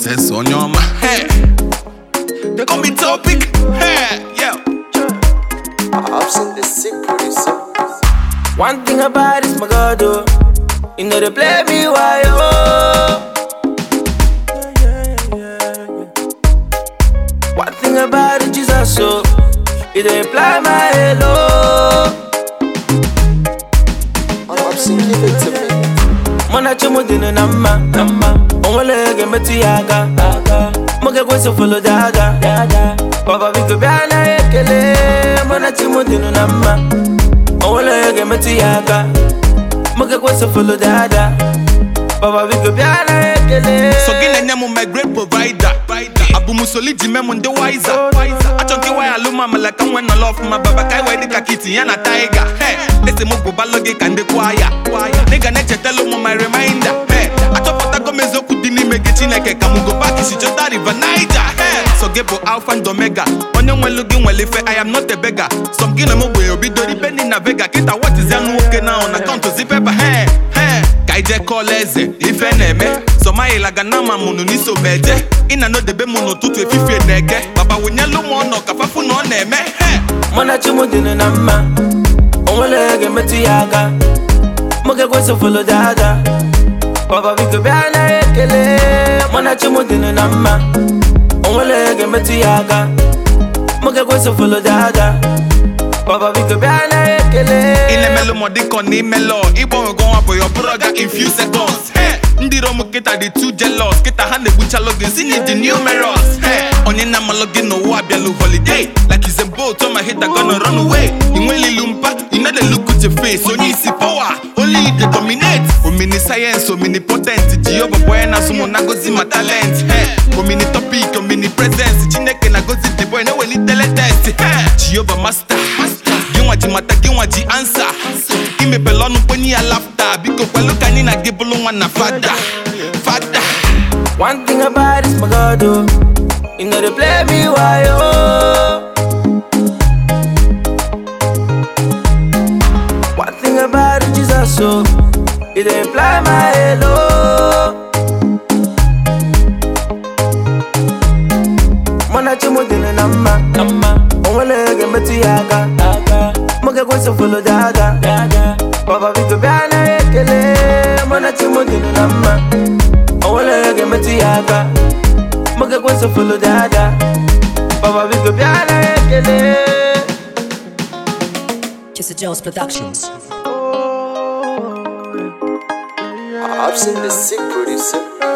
Princess Onyoma. Hey. They call me topic. Hey. Yeah. I've seen the sick producer. One thing about this, my God, oh. You know they play me why, oh. One thing about it, Jesus, so You don't imply my hello. I've seen give it to me. Mwana chumu dinu nama, nama. Onwele ge meti aga, aga. Moge kweso follow daga, daga. Baba bigo biana ekele. Mwana chumu dinu nama. Onwele ge meti aga. Moge kweso follow daga. Baba bigo biana ekele. So gina nyemu my great provider. Abu musoli jime munde wiser. Achonki wa aluma malaka when no love my baba kai wa dika kiti yana tiger. Hey, ese mo go baloge kande kwaya. Nigga ne chetelo mo my reminder. Hey, achopota go mezo kudini mege chineke kamugo back si jota river Niger. Hey, so gebo alpha and omega. Onye nwelu gi nwele fe I am not a beggar. Some gina mo gbe obido di penny na vega. Kita what is young nwoke na on account to zip paper. Hey, hey. ka ije kọọla eze ife na-eme sọmayilaga na ama mụnụ n'iso meje ịna n'odebe mụ n'ụtụtụ efifie na-ege baba wụnyelu m ọnọ ka fafu na ọ na-eme he Mwana chumu dinu nama. Onwele ge meti aga. Moge kweso follow daga. Baba bigo biana ekele. Mwana chumu dinu nama. Onwele ge meti aga. Moge kweso follow daga. Baba bigo biana ekele. inemelụ m dịka ọ na-imelọ ịgbanwego nwa bụ ya bụrụ ga in few seconds he ndị rom kịta dị too jealous kịta ha na-egbuchalụ gị si na dị numerous he onye na-amalụ gị n'ụwa abịalụ holiday like is a boat on my head that gonna run away inwelilu mpa you know the look with your face onye isi power only you dey dominate omini science omini potent jehova boy na-asụ mụ na gozi ma talent he omini topic omini presence chineke na gozi the boy na-ewelitele test he jehova master gị nwa ji mata gị nwa ji ansa imepele ọnụ kponye ya lafta biko kwelu ka anyị na gị bụrụ nwa na fada fada One thing about this, my God, oh. You know they play me why, oh. One thing about it, Jesus, oh. You don't imply my hello. Mwana chumu dinu nama, nama. Onwele ge meti aga, aga. Moge kweso follow daga, daga. Baba bigo biana ekele. Mwana chumu dinu nama. Onwele ge meti aga. Moge kweso follow daga. Baba bigo biana ekele. Kissa Jones Productions. I've seen the sick producer.